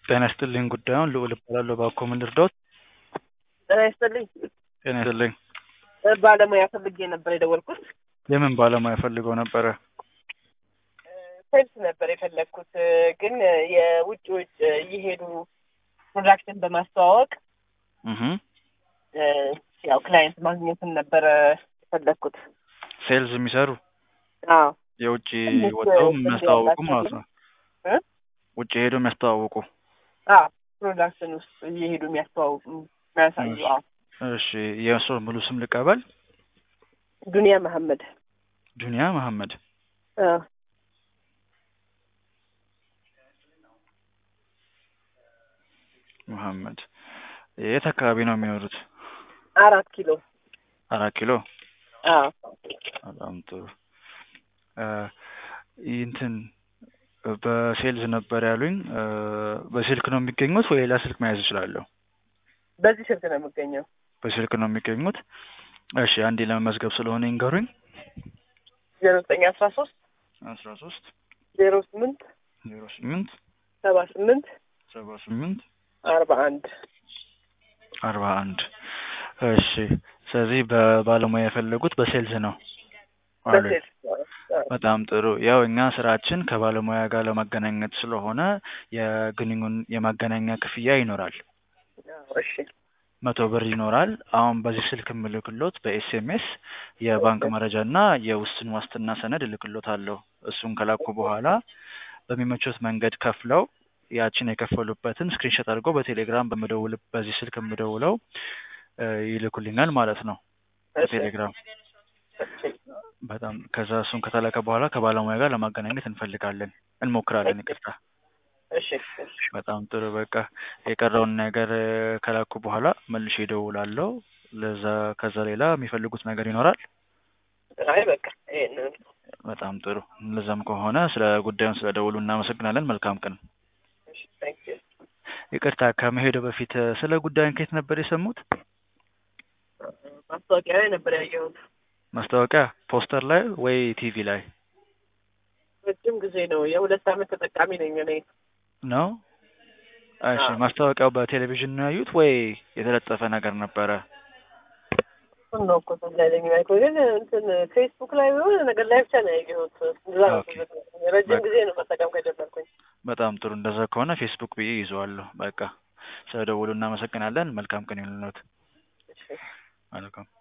ጤና ይስጥልኝ ጉዳዩን ልዑል እባላለሁ እባክዎ ምን ልርዳዎት? ጤና ይስጥልኝ ጤና ይስጥልኝ ባለሙያ ፈልጌ ነበር የደወልኩት። የምን ባለሙያ ፈልገው ነበረ? ሴልስ ነበር የፈለግኩት ግን የውጭ ውጭ እየሄዱ ፕሮዳክትን በማስተዋወቅ እህ ያው ክላይንት ማግኘትን ነበረ የፈለግኩት። ሴልስ የሚሰሩ አዎ የውጭ ትንሽ ወጥተው ልምድ የሚያስተዋውቁ ያላቸው ማለት ነው። እ? ውጭ ሄደው የሚያስተዋውቁ። አዎ ፕሮዳክትን ውስጥ እየሄዱ የሚያስተዋውቁ የሚያሳዩ። እሺ። አዎ እሺ የእርስዎ ሙሉ ስም ልቀበል? ዱንያ መሐመድ። ዱንያ መሐመድ። አዎ መሐመድ የት አካባቢ ነው የሚኖሩት? አራት ኪሎ። አራት ኪሎ። አዎ በጣም ጥሩ። እ ይህ እንትን በሴልስ ነበር ያሉኝ። እ በስልክ ነው የሚገኙት ወይ ሌላ ስልክ መያዝ እችላለሁ? በዚህ ስልክ ነው የምገኘው። በስልክ ነው የሚገኙት። እሺ አንዴ ለመመዝገብ ስለሆነ ይንገሩኝ። ዜሮ ዘጠኝ አስራ ሶስት አስራ ሶስት ዜሮ ስምንት ዜሮ ስምንት ሰባ ስምንት ሰባ ስምንት አርባ አንድ አርባ አንድ እሺ ስለዚህ በባለሙያ የፈለጉት በሴልስ ነው አሉኝ። በሴልስ አዎ። በጣም ጥሩ። ያው እኛ ስራችን ከባለሙያ ጋር ለማገናኘት ስለሆነ የግንኙን የማገናኛ ክፍያ ይኖራል። አዎ፣ እሺ መቶ ብር ይኖራል። አሁን በዚህ ስልክ የምልክሎት በኤስኤምኤስ የባንክ መረጃ እና የውስን ዋስትና ሰነድ እልክሎታለሁ። እሱን ከላኩ በኋላ በሚመቹት መንገድ ከፍለው ያችን የከፈሉበትን ስክሪንሾት አድርገው በቴሌግራም በምደውል በዚህ ስልክ የምደውለው እ ይልኩልኛል ማለት ነው እሺ በቴሌግራም እሺ በጣም ከዛ እሱን ከተላከ በኋላ ከባለሙያ ጋር ለማገናኘት እንፈልጋለን እንሞክራለን። ይቅርታ። እሺ እሺ በጣም ጥሩ። በቃ የቀረውን ነገር እ ከላኩ በኋላ መልሼ እደውላለሁ። ለዛ ከዛ ሌላ የሚፈልጉት ነገር ይኖራል? አይ በቃ ይሄንን በጣም ጥሩ። እንደዛም ከሆነ ስለ ጉዳዩን ስለደውሉ እናመሰግናለን። መልካም ቀን። እሺ ታንክ ዩ ይቅርታ ከመሄዱ በፊት እ ስለ ጉዳዩን ከየት ነበር የሰሙት? ማስታወቂያ ላይ ነበር ያየሁት። ማስታወቂያ ፖስተር ላይ ወይ ቲቪ ላይ ረጅም ጊዜ ነው። የሁለት ዓመት ተጠቃሚ ነኝ እኔ። ነው? እሺ አዎ። ማስታወቂያው በቴሌቪዥን ነው ያዩት ወይ የተለጠፈ ነገር ነበረ? እሱን ነው እኮ ትዝ አይለኝ ያልኩህ። ግን እንትን ፌስቡክ ላይ የሆነ ነገር ላይ ብቻ ነው ያየሁት። እዛ ነው ኦኬ። ትዝ የሚለኝ። ረጅም በቃ ጊዜ ነው መጠቀም ከጀመርኩኝ። በጣም ጥሩ። እንደዛ ከሆነ ፌስቡክ ብዬ ይዘዋለሁ። በቃ ስለደወሉ እናመሰግናለን። መልካም ቀን ይሁንልዎት። እሺ መልካም